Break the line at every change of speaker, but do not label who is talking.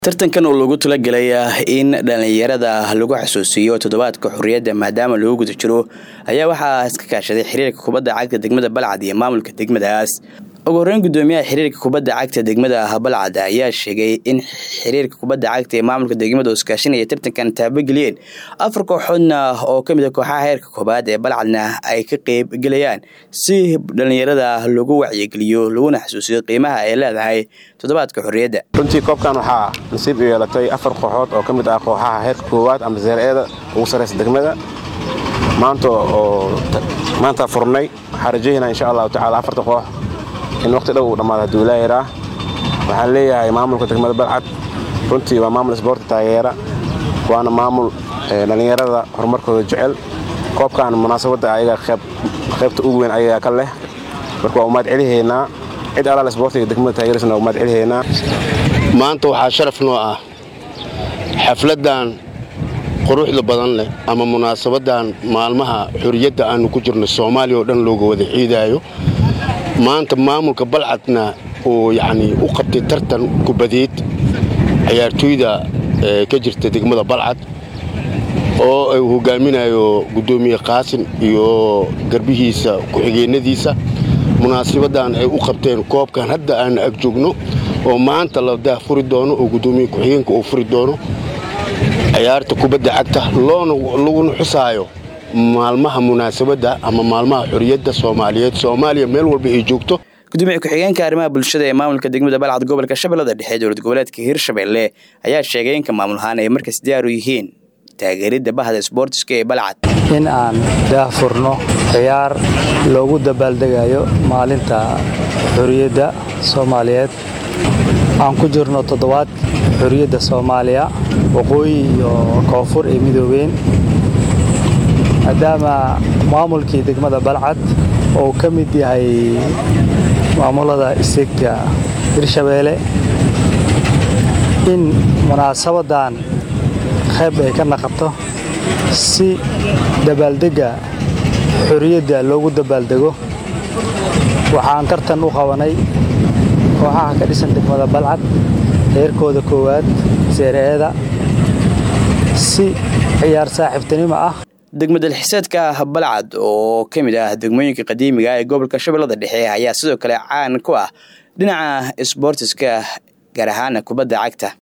tartankan oo lagu talagalay in dhallinyarada lagu xasuusiyo toddobaadka xorriyadda maadaama lagu guda jiro ayaa waxaa iska kaashaday xiriirka kubadda cagta degmada balcad iyo maamulka degmadaas ugu horreyn guddoomiyaha xiriirka kubadda cagta degmada balcad ayaa sheegay in xiriirka kubadda cagta ee maamulka degmada oo iskaashanaya tartankan taabageliyeen afar kooxoodna oo ka mid a kooxaha heerka koobaad ee balcadna ay ka qeyb gelayaan si dhallinyarada lagu wacyigeliyo laguna xasuusiyo qiimaha ay leedahay toddobaadka xorriyadda
runtii koobkan waxaa nasiib u yeelatay afar kooxood oo ka mid ah kooxaha heerka koowaad ama zeer-eeda ugu sarraysa degmada maanta oo maanta furnay waxaa rajaynaa insha allahu tacala afarta koox in waqti dhow uu dhammaado hadduu ilaa yaraa waxaan leeyahay maamulka degmada balcad runtii waa maamul isboorti taageera waana maamul dhallinyarada horumarkooda jecel koobkan munaasabadda ayaga qaybta ugu weyn ayagaa ka leh marka waa umaad celihaynaa cid alaal isboortiga degmada taageersana umaad celihaynaa
maanta waxaa sharaf noo ah xafladdan quruxda badan leh ama munaasabaddan maalmaha xorriyadda aannu ku jirno soomaaliya oo dhan looga wada ciidaayo maanta maamulka balcadna uu yacnii u qabtay tartan kubadeed ciyaartooyda ka jirta degmada balcad oo uu hogaaminayo guddoomiye qaasin iyo garbihiisa ku-xigeennadiisa munaasabaddan ay u qabteen koobkan hadda aanu ag joogno oo maanta la daah furi doono oo guddoomiye ku-xigeenka uu furi doono ciyaarta kubadda cagta loona laguna xusaayo maalmaha munaasabadda ama maalmaha xorriyadda soomaaliyeed soomaaliya meel walba ay joogto
gudoomiye ku-xigeenka arrimaha bulshada ee maamulka degmada balcad gobolka shabeellada dhexe dowlad goboleedka hirshabelle ayaa sheegay inka maamul ahaan ay markaas diyaar u yihiin taageeridda bahda isboortiska ee balcad
in aan daahfurno ciyaar loogu dabaaldegayo maalinta xorriyadda soomaaliyeed aan ku jirno toddobaad xorriyadda soomaaliya waqooyi iyo koonfur ay midoobeen maadaama maamulkii degmada balcad oo ka mid yahay maamulada isegka hirshabeelle in munaasabaddan qayb ay ka naqato si dabaaldegga xorriyadda loogu dabaaldego waxaan tartan u qabanay kooxaha ka dhisan degmada balcad heerkooda koowaad seereeeda si ciyaar saaxiibtinimo ah
degmadalxiseedka balcad oo ka mid ah degmooyinka qadiimiga ee gobolka shabeellada dhexe ayaa sidoo kale caan ku ah dhinaca isboortiska gaar ahaana kubadda cagta